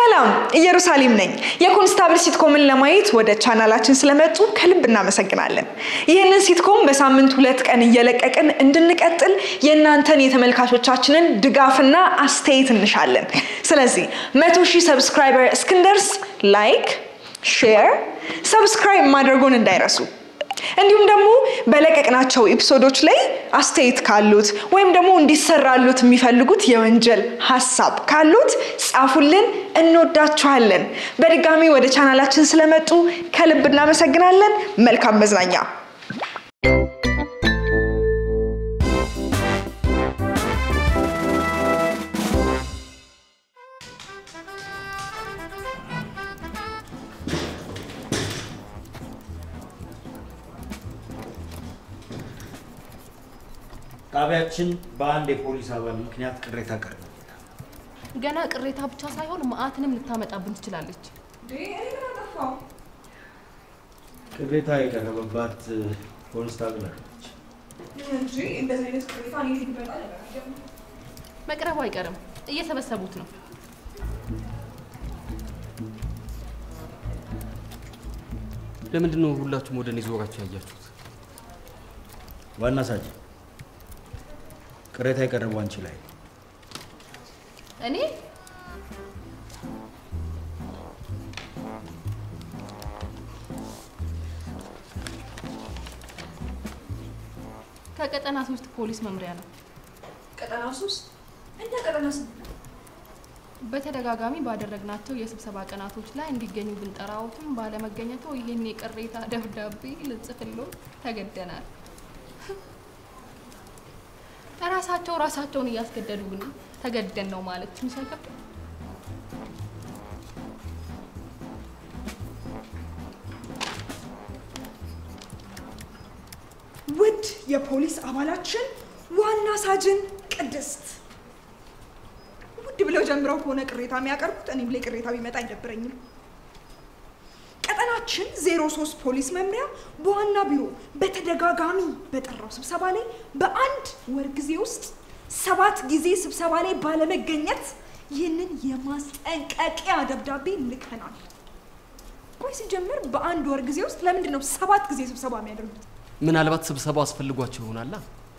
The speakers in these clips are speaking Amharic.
ሰላም ኢየሩሳሌም ነኝ። የኮንስታብል ሲትኮምን ለማየት ወደ ቻናላችን ስለመጡ ከልብ እናመሰግናለን። ይህንን ሲትኮም በሳምንት ሁለት ቀን እየለቀቅን እንድንቀጥል የእናንተን የተመልካቾቻችንን ድጋፍና አስተያየት እንሻለን። ስለዚህ መቶ ሺህ ሰብስክራይበር እስክንደርስ ላይክ፣ ሼር፣ ሰብስክራይብ ማድረጉን እንዳይረሱ። እንዲሁም ደግሞ በለቀቅናቸው ኤፒሶዶች ላይ አስተያየት ካሉት ወይም ደግሞ እንዲሰራሉት የሚፈልጉት የወንጀል ሀሳብ ካሉት ጻፉልን። እንወዳችኋለን። በድጋሚ ወደ ቻናላችን ስለመጡ ከልብ እናመሰግናለን። መልካም መዝናኛ። ጣቢያችን በአንድ የፖሊስ አባል ምክንያት ቅሬታ ቀርቧል። ገና ቅሬታ ብቻ ሳይሆን መዓትንም ልታመጣብን ትችላለች። ቅሬታ የቀረበባት ኮንስታብል አለች። መቅረቡ አይቀርም፣ እየሰበሰቡት ነው። ለምንድን ነው ሁላችሁም ወደ እኔ ዞራችሁ ያያችሁት? ዋና ሳጅን ቅሬታ የቀረበው አንቺ ላይ ነው። እኔ ከቀጠና ሶስት ፖሊስ መምሪያ ነው። ቀጠና ሶስት እኛ ቀጠና በተደጋጋሚ ባደረግናቸው የስብሰባ ቀናቶች ላይ እንዲገኙ ብንጠራዎትም ባለመገኘቱ ይህን የቅሬታ ደብዳቤ ልጽፍሎ ተገደናል። ራሳቸው ራሳቸውን እያስገደዱ ግን ተገደን ነው ማለት ትንሽ አይከብድም? ውድ የፖሊስ አባላችን ዋና ሳጅን ቅድስት ውድ ብለው ጀምረው ከሆነ ቅሬታ የሚያቀርቡት እኔም ላይ ቅሬታ ቢመጣ አይደብረኝም። ቀጠናችን ዜሮ ሶስት ፖሊስ መምሪያ በዋና ቢሮ በተደጋጋሚ በጠራው ስብሰባ ላይ በአንድ ወር ጊዜ ውስጥ ሰባት ጊዜ ስብሰባ ላይ ባለመገኘት ይህንን የማስጠንቀቂያ ደብዳቤ ልከናል። ቆይ ሲጀምር በአንድ ወር ጊዜ ውስጥ ለምንድን ነው ሰባት ጊዜ ስብሰባ የሚያደርጉት? ምናልባት ስብሰባው አስፈልጓቸው ይሆናላ።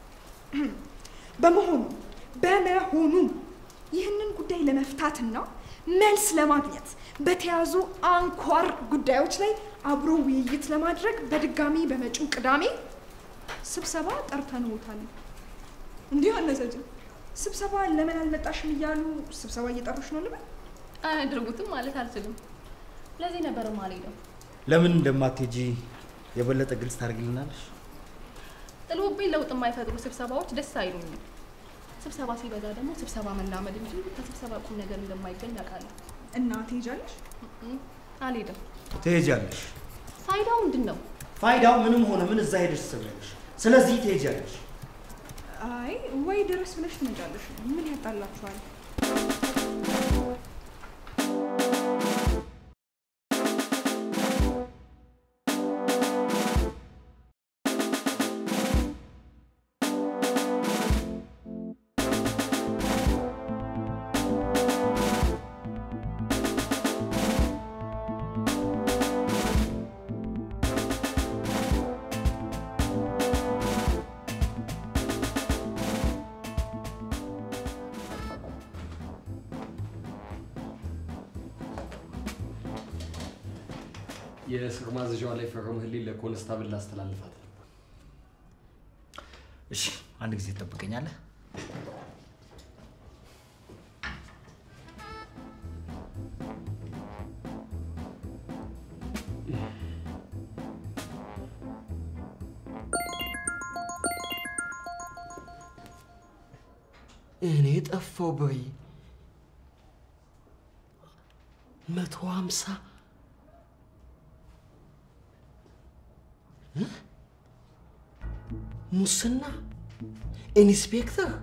በመሆኑ በመሆኑ ይህንን ጉዳይ ለመፍታትና መልስ ለማግኘት በተያዙ አንኳር ጉዳዮች ላይ አብሮ ውይይት ለማድረግ በድጋሚ በመጪው ቅዳሜ ስብሰባ ጠርተንዎታል። እንዲህ አነሰጅን ስብሰባ ለምን አልመጣሽም እያሉ ስብሰባ እየጠሩሽ ነው ልበል? አያደርጉትም ማለት አልችልም። ለዚህ ነበር ማልሄደው። ለምን እንደማትሄጂ የበለጠ ግልጽ ታደርግልናለሽ? ጥሎብኝ ለውጥ የማይፈጥሩ ስብሰባዎች ደስ አይሉኝም። ስብሰባ ሲበዛ ደግሞ ስብሰባ መላመድ እንጂ ከስብሰባ ቁም ነገር እንደማይገኝ አውቃለሁ። እና ትሄጃለሽ? እም፣ አልሄድም። ትሄጃለሽ። ፋይዳው ምንድን ነው? ፋይዳው ምንም ሆነ ምን እዛ ሄደሽ ትሰብያለሽ። ስለዚህ ትሄጃለሽ። አይ ወይ ድረስ ብለሽ ትመጫለሽ። ምን ያጣላችኋል? የእስር ማዘዣዋ ላይ ፈረምህልኝ ለኮንስታብል ላስተላልፋት ነበር። እሺ፣ አንድ ጊዜ ትጠብቀኛለህ? እኔ ጠፋው በይ መቶ ሀምሳ እ? ሙስና ኢንስፔክተር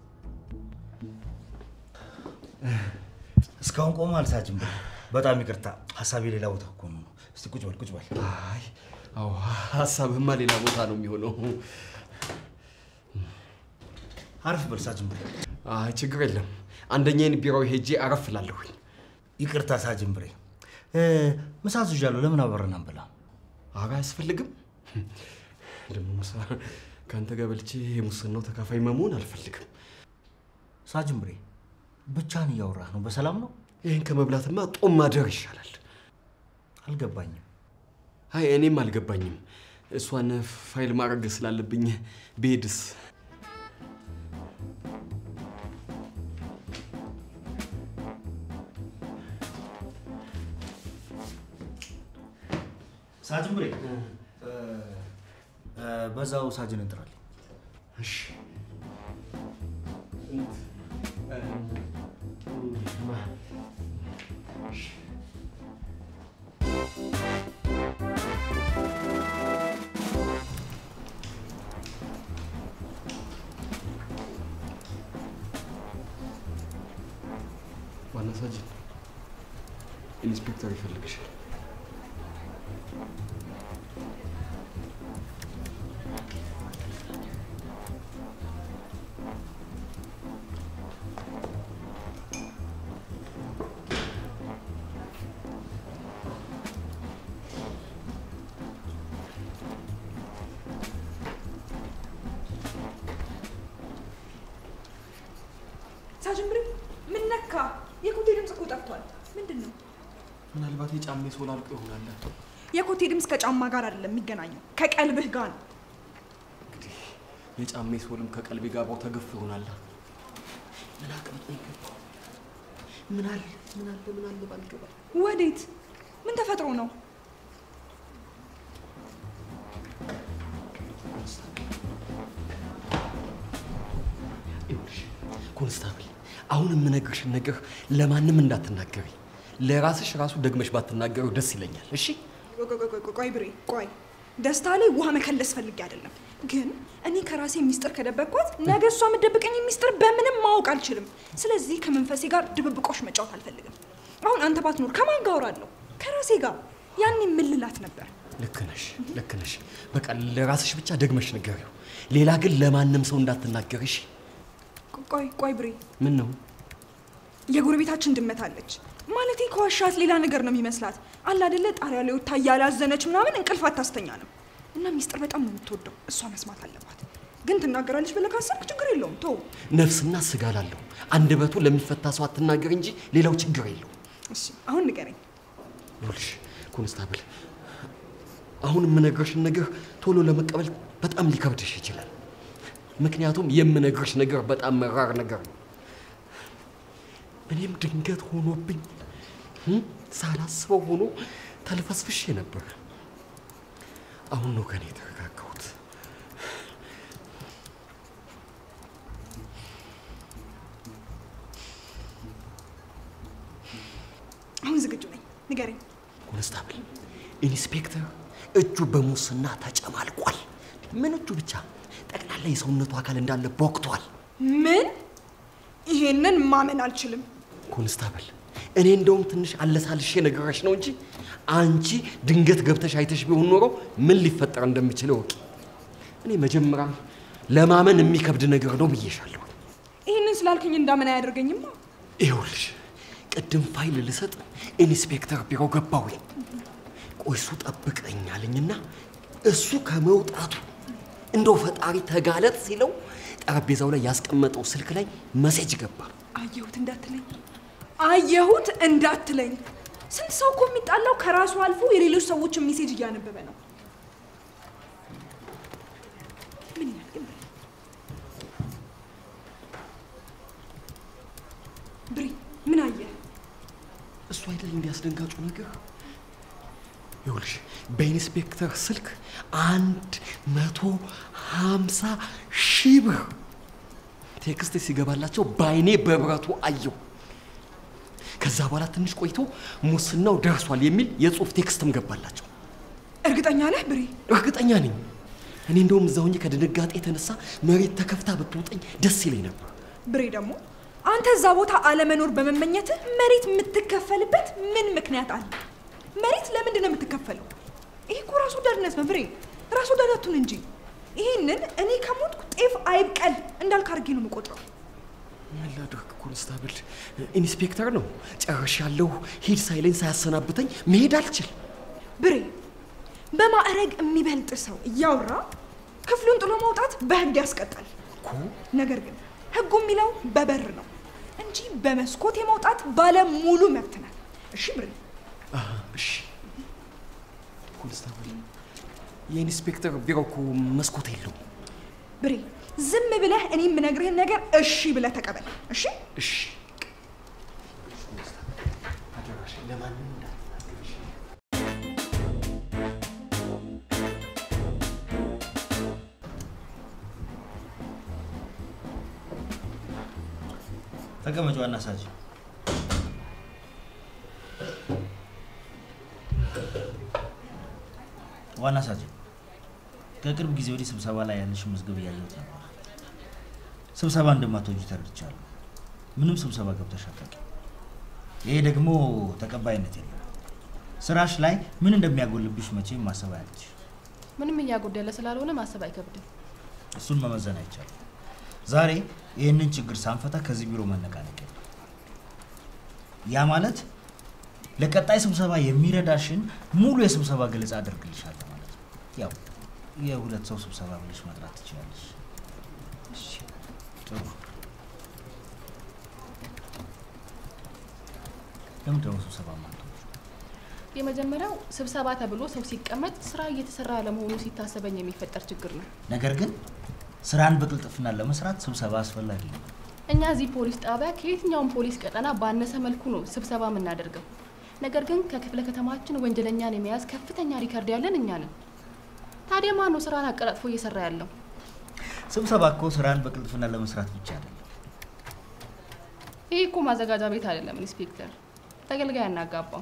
እስካሁን ቆመሃል ሳጅን ብሩ። በጣም ይቅርታ፣ ሀሳቤ ሌላ ቦታ እኮ ነው። እስቲ ቁጭ በል ቁጭ በል። አይ አዎ ሀሳብህማ ሌላ ቦታ ነው የሚሆነው አረፍ በል ሳጅን ብሩ። አይ ችግር የለም አንደኛዬን ቢሮው ሄጄ አረፍ እላለሁኝ ይቅርታ ሳጅን ብሬ፣ እ፣ ምሳ አዝዣለሁ። ለምን አብረን አንበላ? አጋ አያስፈልግም። ደግሞ ምሳ ከአንተ ጋር በልቼ የሙስናው ተካፋይ መሆን አልፈልግም። ሳጅን ብሬ፣ ብቻህን እያወራህ ነው። በሰላም ነው? ይህን ከመብላትማ ጦም ማደር ይሻላል። አልገባኝም። አይ እኔም አልገባኝም። እሷን ፋይል ማድረግ ስላለብኝ ብሄድስ? ሳጅን ብሬ፣ እ፣ እ፣ በዛው ሳጅን እንጥራለን። እሺ ዋና ሳጅን ኢንስፔክተር ይፈልግሻል። ሳጅን ብሬ ምን ነካ? የኮቴ ድምፅ እኮ ጠፍቷል። ምንድን ነው? ምናልባት የጫሜ ሶል አልቆ ይሆናል። የኮቴ ድምፅ ከጫማ ጋር አይደለም የሚገናኘው፣ ከቀልብህ ጋር ነው። እንግዲህ የጫሜ ሶልም ከቀልቤ ጋር አብሮ ተገፎ ይሆናል። ምን አቅምጦኝ ገባሁ? ምን አለ ምን አለ ምን አለ ባልገባ ወዴት? ምን ተፈጥሮ ነው? ይኸውልሽ ኮንስታብል፣ አሁን የምነግርሽን ነገር ለማንም እንዳትናገሪ። ለራስሽ ራሱ ደግመሽ ባትናገረው ደስ ይለኛል። እሺ ቆይ ቆይ ቆይ ቆይ ብሬ ቆይ፣ ደስታ ላይ ውሃ መከለስ ፈልጌ አይደለም፣ ግን እኔ ከራሴ ሚስጥር ከደበቅኳት ነገ እሷ የምትደብቀኝ ሚስጥር በምንም ማወቅ አልችልም። ስለዚህ ከመንፈሴ ጋር ድብብቆሽ መጫወት አልፈልግም። አሁን አንተ ባትኖር ከማን ጋር አወራለሁ? ከራሴ ጋር። ያኔ ምን ልላት ነበር? ልክ ነሽ፣ ልክ ነሽ። በቃ ለራስሽ ብቻ ደግመሽ ንገሪው። ሌላ ግን ለማንም ሰው እንዳትናገሪ። እሺ ቆይ ቆይ ብሬ፣ ምን ነው የጎረቤታችን ድመት አለች። ማለቴ ከዋሻት ሌላ ነገር ነው የሚመስላት። አለ አይደለ ጣሪያ ላይ ወጥታ እያላዘነች ምናምን እንቅልፍ አታስተኛንም። እና ሚስጥር በጣም ነው የምትወደው። እሷ መስማት አለባት። ግን ትናገራለች ብለህ ካሰብክ ችግር የለውም ተው። ነፍስና ስጋ ላለው አንደበቱ ለሚፈታ ሰው አትናገር እንጂ ሌላው ችግር የለው። እሺ አሁን ንገረኝ። ይኸውልሽ ኮንስታብል፣ አሁን የምነግርሽን ነገር ቶሎ ለመቀበል በጣም ሊከብድሽ ይችላል። ምክንያቱም የምነግርሽ ነገር በጣም መራር ነገር ነው። እኔም ድንገት ሆኖብኝ እም፣ ሳላስበው ሆኖ ተልፈስፍሼ ነበር። አሁን ነው ከኔ የተረጋጋሁት። አሁን ዝግጁ ነኝ። ንገረኝ። ኮንስታብል፣ ኢንስፔክተር እጁ በሙስና ተጨማልቋል። ምን እጁ ብቻ ጠቅላላ የሰውነቱ አካል እንዳለ ቦክቷል። ምን? ይሄንን ማመን አልችልም። ኮንስታብል እኔ እንደውም ትንሽ አለሳልሼ ነገረሽ ነው እንጂ አንቺ ድንገት ገብተሽ አይተሽ ቢሆን ኖሮ ምን ሊፈጠር እንደሚችል እወቂ። እኔ መጀመሪያም ለማመን የሚከብድ ነገር ነው ብዬሻለሁ። ይህንን ስላልክኝ እንዳምን አያደርገኝማ። ይኸውልሽ ቅድም ፋይል ልሰጥ ኢንስፔክተር ቢሮ ገባሁኝ። ቆይ እሱ ጠብቀኝ አለኝና እሱ ከመውጣቱ እንደው ፈጣሪ ተጋለጥ ሲለው ጠረጴዛው ላይ ያስቀመጠው ስልክ ላይ መሴጅ ገባ። አየሁት እንዳትለኝ፣ አየሁት እንዳትለኝ። ስንት ሰው እኮ የሚጣላው ከራሱ አልፎ የሌሎች ሰዎችን ሜሴጅ እያነበበ ነው። ምን ይላል ግን ብሬ? ብሬ ምን አየህ? እሱ አይደል እንዲያስደንጋጩ ነገር? ይኸውልሽ በኢንስፔክተር ስልክ አንድ መቶ ሀምሳ ሺህ ብር ቴክስት ሲገባላቸው በአይኔ በብረቱ አየሁ። ከዛ በኋላ ትንሽ ቆይቶ ሙስናው ደርሷል የሚል የጽሁፍ ቴክስትም ገባላቸው። እርግጠኛ ነህ ብሬ? እርግጠኛ ነኝ። እኔ እንደውም እዛ ሆኜ ከድንጋጤ የተነሳ መሬት ተከፍታ ብትውጠኝ ደስ ይለኝ ነበር። ብሬ ደግሞ አንተ እዛ ቦታ አለመኖር በመመኘትህ መሬት የምትከፈልበት ምን ምክንያት አለ? መሬት ለምንድን ነው የምትከፈለው? ይሄ እኮ ራስ ወዳድነት ነው ብሬ፣ ራስ ወዳዳቱን እንጂ። ይህንን እኔ ከሞትኩ ጤፍ አይብቀል እንዳልክ አድርጌ ነው የምቆጥረው። ምን ላድርግ ኮንስታብል ኢንስፔክተር ነው። ጨርሻለሁ። ሂድ ሳይለኝ ሳያሰናብተኝ መሄድ አልችል። ብሬ በማዕረግ የሚበልጥ ሰው እያወራ ክፍሉን ጥሎ መውጣት በህግ ያስቀጣል። እኮ ነገር ግን ህጉ የሚለው በበር ነው እንጂ በመስኮት የመውጣት ባለ ሙሉ መብት ነህ። እሺ ብሬ? አሃ፣ እሺ ኮንስታብል፣ የኢንስፔክተር ቢሮ እኮ መስኮት የለውም። ብሬ ዝም ብለህ እኔ የምነግርህን ነገር እሺ ብለህ ተቀበል። እሺ እሺ አደራሽ ለማንም እንዳትናገርሽ። ተቀመጭ ዋና ሳጅ። ዋና ሳጅ፣ ከቅርብ ጊዜ ወዲህ ስብሰባ ላይ ያለሽ መዝገብ እያየሁት ነበር። ስብሰባ እንደማትወጂ ተረድቻለሁ። ምንም ስብሰባ ገብተሽ አታውቂም። ይሄ ደግሞ ተቀባይነት የለም። ስራሽ ላይ ምን እንደሚያጎልብሽ መቼም ማሰብ አያለች። ምንም እያጎደለ ስላልሆነ ማሰብ አይከብድም። እሱን መመዘን አይቻልም። ዛሬ ይህንን ችግር ሳንፈታ ከዚህ ቢሮ መነቃነቅ የለም። ያ ማለት ለቀጣይ ስብሰባ የሚረዳሽን ሙሉ የስብሰባ ገለጻ አደርግልሻለሁ ማለት ነው። ያው የሁለት ሰው ስብሰባ ብለሽ መጥራት ትችላለሽ። እሺ፣ ጥሩ። ለምን ደግሞ ስብሰባ ማለት የመጀመሪያው ስብሰባ ተብሎ ሰው ሲቀመጥ ስራ እየተሰራ ለመሆኑ ሲታሰበኝ የሚፈጠር ችግር ነው። ነገር ግን ስራን በቅልጥፍና ለመስራት ስብሰባ አስፈላጊ ነው። እኛ እዚህ ፖሊስ ጣቢያ ከየትኛውም ፖሊስ ቀጠና ባነሰ መልኩ ነው ስብሰባ የምናደርገው። ነገር ግን ከክፍለ ከተማችን ወንጀለኛን የመያዝ ከፍተኛ ሪከርድ ያለን እኛ ነን። ታዲያ ማን ነው ስራን አቀላጥፎ እየሰራ ያለው? ስብሰባ እኮ ስራን በቅልጥፍና ለመስራት ብቻ አይደለም። ይህ እኮ ማዘጋጃ ቤት አይደለም ኢንስፔክተር፣ ተገልጋይ አናጋባው።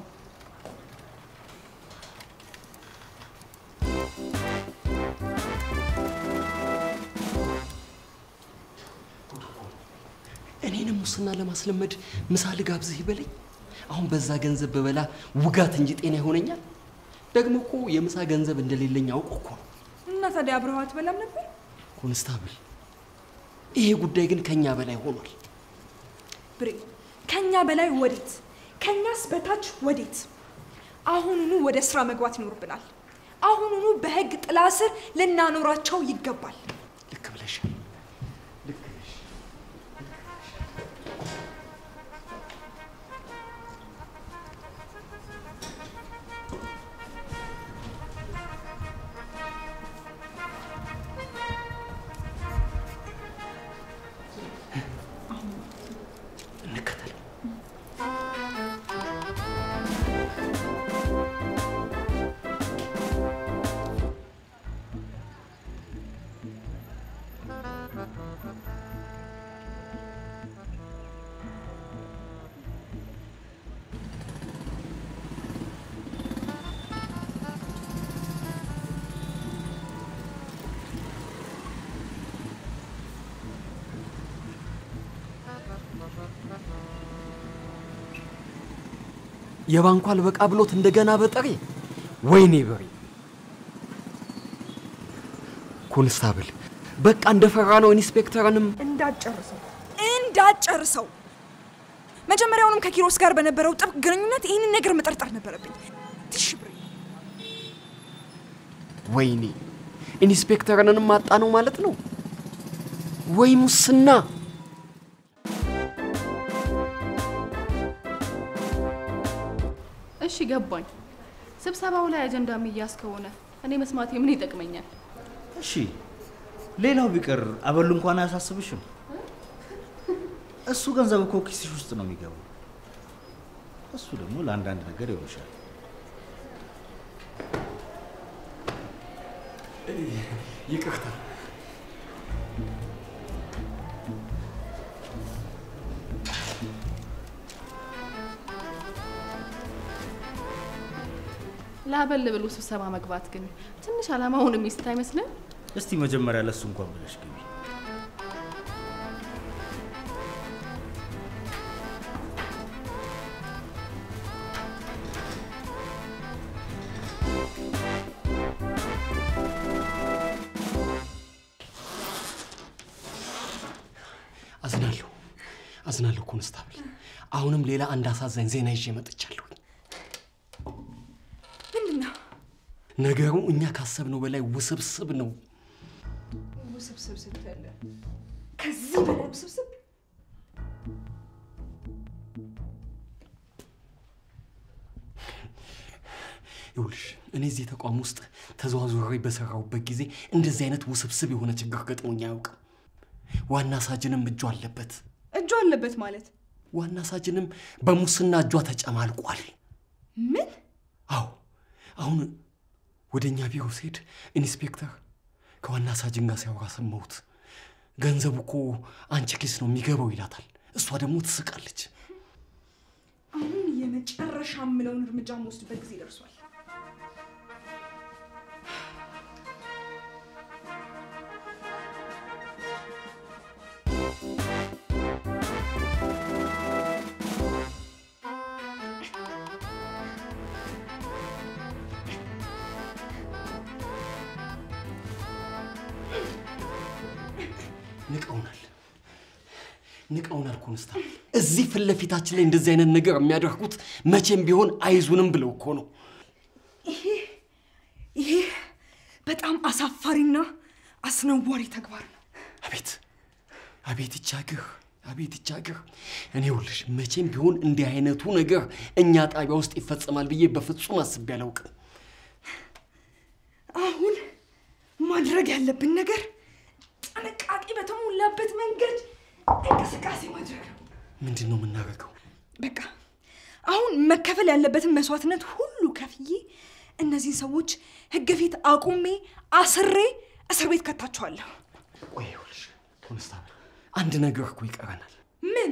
እኔንም ሙስና ለማስለመድ ምሳ ልጋብዝህ ይበለኝ። አሁን በዛ ገንዘብ በበላ ውጋት እንጂ ጤና ይሆነኛል። ደግሞ እኮ የምሳ ገንዘብ እንደሌለኝ አውቆ እኮ ነው። እና ታዲያ አብረኸው አትበላም ነበር? ኮንስታብል፣ ይሄ ጉዳይ ግን ከኛ በላይ ሆኗል። ብሬ ከኛ በላይ ወዴት? ከኛስ በታች ወዴት? አሁኑኑ ወደ ስራ መግባት ይኖርብናል። አሁኑኑ በህግ ጥላ ስር ልናኖራቸው ይገባል። ልክ ብለሻል። እንከተል። የባንኩ አልበቃ ብሎት እንደገና በጠሬ ወይኔ በሬ ኮንስታብል በቃ እንደፈራ ነው። ኢንስፔክተርንም እንዳጨርሰው እንዳጨርሰው። መጀመሪያውንም ከኪሮስ ጋር በነበረው ጥብቅ ግንኙነት ይህንን ነገር መጠርጠር ነበረብኝ። ትሽ ብሬ ወይኔ ኢንስፔክተርንም ማጣ ነው ማለት ነው ወይ ሙስና? እሺ ገባኝ። ስብሰባው ላይ አጀንዳ የሚያዝ ከሆነ እኔ መስማቴ ምን ይጠቅመኛል? እሺ ሌላው ቢቀር አበሉ እንኳን አያሳስብሽም። እሱ ገንዘብ እኮ ኪስሽ ውስጥ ነው የሚገባው። እሱ ደግሞ ለአንዳንድ ነገር ይሆንሻል። ይቅርታ ላበል ብሎ ስብሰባ መግባት ግን ትንሽ አላማውን የሚስት አይመስልም? እስቲ መጀመሪያ ለሱ እንኳን ብለሽ ግቢ። አዝናለሁ አዝናለሁ ኮንስታብል። አሁንም ሌላ አንድ አሳዛኝ ዜና ይዤ መጥቻለሁ። ምንድን ነው ነገሩ እኛ ካሰብነው በላይ ውስብስብ ነው። ውስብስብ ስትል ከዚህ በላይ ውስብስብ ይኸውልሽ እኔ እዚህ ተቋም ውስጥ ተዘዋዙሬ በሰራሁበት ጊዜ እንደዚህ አይነት ውስብስብ የሆነ ችግር ገጥሞኝ አያውቅም። ዋና ሳጅንም እጇ አለበት። እጁ አለበት ማለት ዋና ሳጅንም በሙስና እጇ ተጨማልቋል። ምን? አዎ አሁን ወደ እኛ ቢሮ ስሄድ ኢንስፔክተር ከዋና ሳጅን ጋር ሲያወራ ሰማሁት። ገንዘቡ እኮ አንቺ ኪስ ነው የሚገባው ይላታል። እሷ ደግሞ ትስቃለች። አሁን የመጨረሻ የምለውን እርምጃ መወስድበት ጊዜ ደርሷል። ንቀውናል፣ ንቀውናል ኮንስታብል። እዚህ ፊት ለፊታችን ላይ እንደዚህ አይነት ነገር የሚያደርጉት መቼም ቢሆን አይዙንም ብለው እኮ ነው። ይሄ በጣም አሳፋሪና አስነዋሪ ተግባር ነው። አቤት አቤት ይቻግር አቤት ይቻግር። እኔ ይኸውልሽ መቼም ቢሆን እንዲህ አይነቱ ነገር እኛ ጣቢያ ውስጥ ይፈጸማል ብዬ በፍጹም አስቤ አላውቅም። አሁን ማድረግ ያለብን ነገር ጥንቃቄ በተሞላበት መንገድ እንቅስቃሴ ማድረግ ነው። ምንድን ነው የምናደርገው? በቃ አሁን መከፈል ያለበትን መስዋዕትነት ሁሉ ከፍዬ እነዚህን ሰዎች ሕግ ፊት አቁሜ አስሬ እስር ቤት ከታቸዋለሁ። ቆይ ይኸውልሽ ኮንስታብል፣ አንድ ነገር እኮ ይቀረናል። ምን?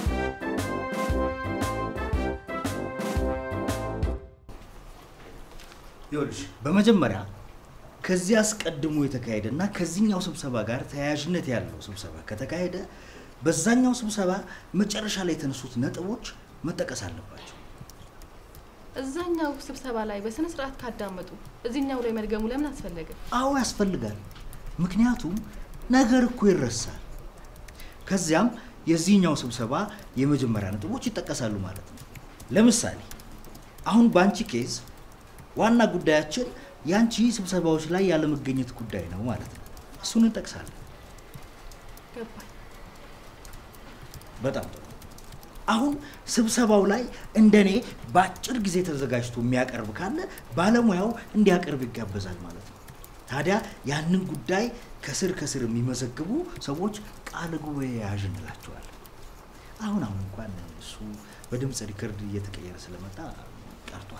ይኸውልሽ በመጀመሪያ ከዚህ አስቀድሞ የተካሄደ እና ከዚህኛው ስብሰባ ጋር ተያያዥነት ያለው ስብሰባ ከተካሄደ በዛኛው ስብሰባ መጨረሻ ላይ የተነሱት ነጥቦች መጠቀስ አለባቸው። እዛኛው ስብሰባ ላይ በስነ ስርዓት ካዳመጡ እዚህኛው ላይ መድገሙ ለምን አስፈለገ? አዎ ያስፈልጋል። ምክንያቱም ነገር እኮ ይረሳል። ከዚያም የዚህኛው ስብሰባ የመጀመሪያ ነጥቦች ይጠቀሳሉ ማለት ነው። ለምሳሌ አሁን በአንቺ ኬዝ ዋና ጉዳያችን የአንቺ ስብሰባዎች ላይ ያለመገኘት ጉዳይ ነው ማለት ነው። እሱን እንጠቅሳለን። ገባኝ። በጣም ጥሩ። አሁን ስብሰባው ላይ እንደኔ በአጭር ጊዜ ተዘጋጅቶ የሚያቀርብ ካለ ባለሙያው እንዲያቀርብ ይጋበዛል ማለት ነው። ታዲያ ያንን ጉዳይ ከስር ከስር የሚመዘግቡ ሰዎች ቃለ ጉባኤ ያዥ እንላቸዋለን። አሁን አሁን እንኳን እሱ በድምፅ ሪከርድ እየተቀየረ ስለመጣ ቀርቷል።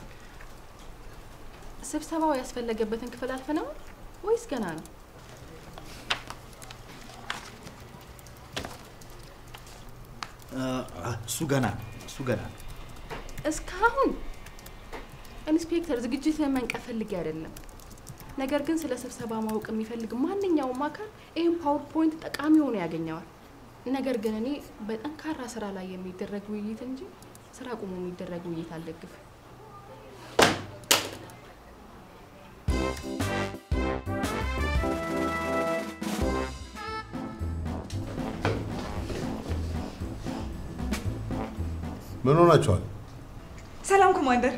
ስብሰባው ያስፈለገበትን ክፍል አልፈነዋል ወይስ ገና ነው? አ፣ እሱ ገና ነው። እሱ ገና ነው። እስካሁን ኢንስፔክተር ዝግጅት መንቀፍ ፈልጌ አይደለም። ነገር ግን ስለ ስብሰባ ማወቅ የሚፈልግ ማንኛውም አካል ይህን ፓወርፖይንት ጠቃሚ ሆኖ ያገኘዋል። ነገር ግን እኔ በጠንካራ ስራ ላይ የሚደረግ ውይይት እንጂ ስራ ቁሞ የሚደረግ ውይይት አልደግፍም። ምን ሆናችኋል? ሰላም ኮማንደር።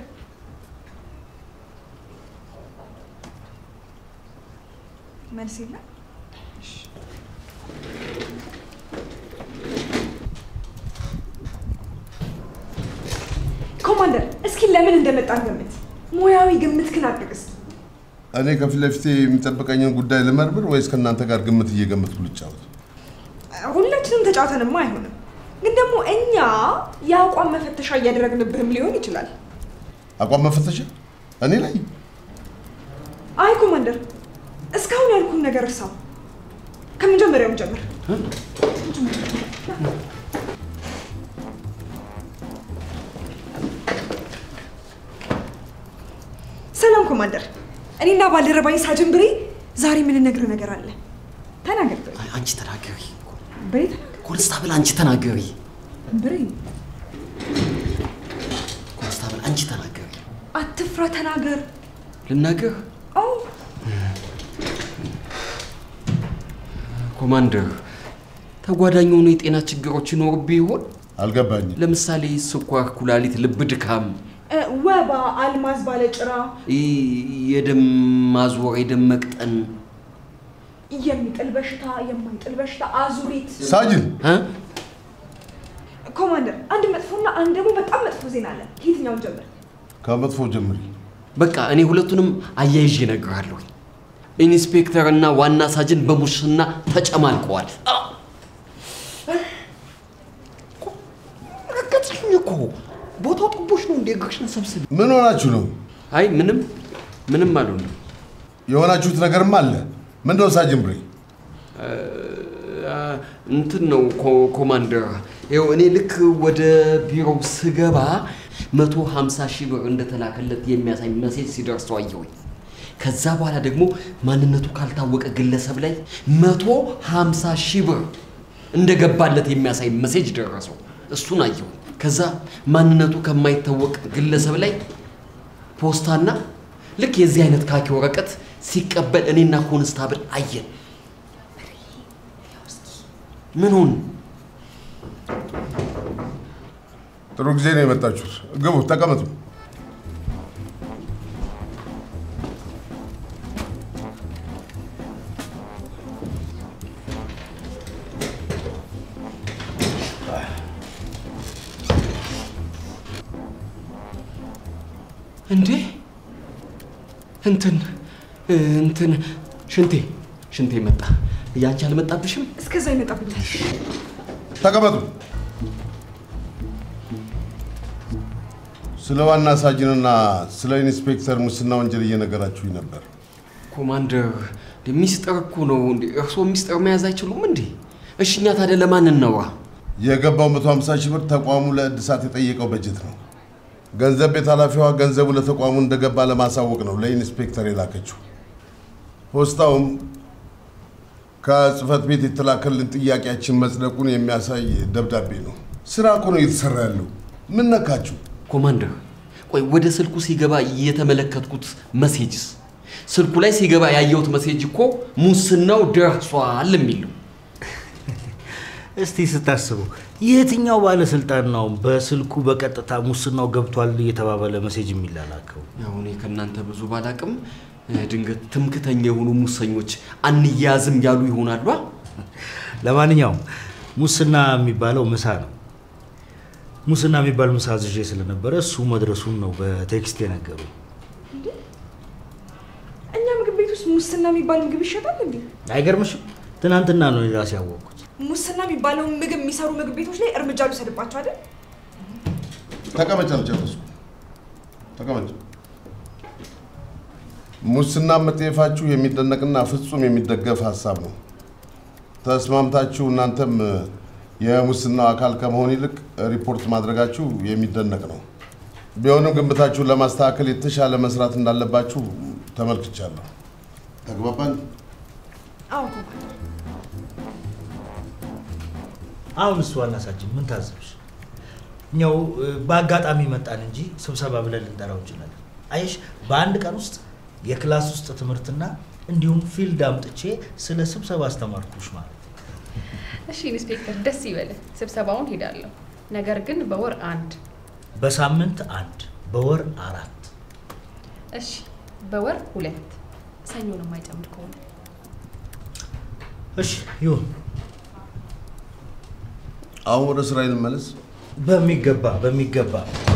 መልስ የለም። ኮማንደር፣ እስኪ ለምን እንደመጣን ገምት። ሙያዊ ግምት ክን አድርግ እስኪ። እኔ ከፊት ለፊቴ የሚጠብቀኝን ጉዳይ ልመርምር ወይስ ከእናንተ ጋር ግምት እየገመትኩ ልጫወት? ሁላችንም ተጫውተንማ አይሆንም። ግን ደግሞ እኛ የአቋም መፈተሻ እያደረግንብህም ሊሆን ይችላል። አቋም መፈተሻ እኔ ላይ አይ ኮማንደር፣ እስካሁን ያልኩን ነገር እርሳው። ከመጀመሪያውም ጀምር። ሰላም ኮማንደር፣ እኔና ባልደረባኝ ሳጅን ብሬ ዛሬ የምንነግርህ ነገር አለ። ተናገር ብሬ። አይ፣ አንቺ ተናገሪ ብሬ ተናገር። ኮንስታብል፣ አንቺ ተናገሪ ብሬ ኮንስታብል፣ አንቺ ተናገሪ። አትፍራ፣ ተናገር። ልናገር አዎ ኮማንደር፣ ተጓዳኝ የሆኑ የጤና ችግሮች ይኖርብህ ይሆን? አልገባኝም። ለምሳሌ ስኳር፣ ኩላሊት፣ ልብ ድካም፣ ወባ፣ አልማዝ ባለጭራ፣ ይ- የደም ማዞር፣ የደም መቅጠን የሚጥል በሽታ፣ የማይጥል በሽታ፣ አዙሪት። ሳጅን እ? ኮማንደር፣ አንድ መጥፎና አንድ ደግሞ በጣም መጥፎ ዜና አለ። ከየትኛውን ጀምር? ከመጥፎ ጀምሪ። በቃ እኔ ሁለቱንም አያይዤ እነግርሃለሁ። ኢንስፔክተር እና ዋና ሳጅን በሙስና ተጨማልቀዋል። አ! ረገጥሽኝ እኮ ቦታው ጥቦሽ ነው። እንደ እግርሽን ሰብስብ። ምን ሆናችሁ ነው? አይ ምንም ምንም አልሆንም። የሆናችሁት ነገርም አለ። ምንድነው ሳጅን ብሬ? አ፣ እንትን ነው ኮ- ኮማንደር፣ ይኸው እኔ ልክ ወደ ቢሮው ስገባ መቶ ሀምሳ ሺህ ብር እንደተላከለት የሚያሳይ መሴጅ ሲደርሰው አየሁኝ። ከዛ በኋላ ደግሞ ማንነቱ ካልታወቀ ግለሰብ ላይ መቶ ሀምሳ ሺህ ብር እንደገባለት የሚያሳይ መሴጅ ደረሰው። እሱን አየሁኝ። ከዛ ማንነቱ ከማይታወቅ ግለሰብ ላይ ፖስታና ልክ የዚህ አይነት ካኪ ወረቀት ሲቀበል እኔና ኮንስታብል አየን። ምን ሆን? ጥሩ ጊዜ ነው የመጣችሁት። ግቡ፣ ተቀመጡ። እንዴ እንትን እንትን ሽንቴ ሽንቴ መጣ። ያንቺ አልመጣብሽም? እስከዛ ይመጣብኛል። ተቀመጡ። ስለ ዋና ሳጅንና ስለ ኢንስፔክተር ሙስና ወንጀል እየነገራችሁኝ ነበር። ኮማንደር እንዴ ሚስጥር እኮ ነው እንዴ። እርስዎ ሚስጥር መያዝ አይችሉም እንዴ? እሺ እኛ ታዲያ ለማን እናውራ? የገባው 150 ሺህ ብር ተቋሙ ለእድሳት የጠየቀው በጀት ነው። ገንዘብ ቤት ኃላፊዋ ገንዘቡ ለተቋሙ እንደገባ ለማሳወቅ ነው ለኢንስፔክተር የላከችው። ፖስታውም ከጽህፈት ቤት የተላከልን ጥያቄያችን መጽደቁን የሚያሳይ ደብዳቤ ነው። ስራ እኮ ነው እየተሰራ ያለው። ምን ነካችሁ? ኮማንደር ቆይ ወደ ስልኩ ሲገባ የተመለከትኩት መሴጅስ? ስልኩ ላይ ሲገባ ያየሁት መሴጅ እኮ ሙስናው ደርሷል የሚል ነው። እስቲ ስታስቡ የትኛው ባለስልጣን ነው በስልኩ በቀጥታ ሙስናው ገብቷል እየተባባለ ሜሴጅ የሚላላከው? ያው እኔ ከእናንተ ብዙ ባላቅም እ፣ ድንገት ትምክተኛ የሆኑ ሙሰኞች አንያዝም ያሉ ይሆናሉ። አ? ለማንኛውም ሙስና የሚባለው ምሳ ነው። ሙስና የሚባል ምሳ አዝዤ ስለነበረ እሱ መድረሱን ነው በቴክስት የነገሩ። እኛ ምግብ ቤት ውስጥ ሙስና የሚባል ምግብ ይሸጣል እንዴ? አይገርምሽም? ትናንትና ነው እኔ ራሴ ያወቅኩት። ሙስና የሚባለውን ምግብ የሚሰሩ ምግብ ቤቶች ላይ እርምጃ ልውሰድባቸው አይደል? ተቀመጭ፣ አልጨረስኩም። ተቀመጭ። ሙስና መጠየፋችሁ የሚደነቅና ፍጹም የሚደገፍ ሀሳብ ነው። ተስማምታችሁ እናንተም የሙስናው አካል ከመሆን ይልቅ ሪፖርት ማድረጋችሁ የሚደነቅ ነው። ቢሆንም ግምታችሁን ለማስተካከል የተሻለ መስራት እንዳለባችሁ ተመልክቻለሁ። ተግባባን? አዎ ኮማንደር። አሁን እሱ ዋና ሳጅን ምን ታዘብሽ? እኛው እ፣ በአጋጣሚ መጣን እንጂ ስብሰባ ብለን ልንጠራው እንችላለን። አየሽ፣ በአንድ ቀን ውስጥ የክላስ ውስጥ ትምህርትና እንዲሁም ፊልድ አምጥቼ ስለ ስብሰባ አስተማርኩሽ ማለት ነው። እሺ ኢንስፔክተር፣ ደስ ይበልህ። ስብሰባውን ሄዳለሁ፣ ነገር ግን በወር አንድ። በሳምንት አንድ፣ በወር አራት። እሺ በወር ሁለት፣ ሰኞን የማይጨምር ከሆነ እሺ ይሁን። አሁን ወደ ስራ እንመለስ። በሚገባ በሚገባ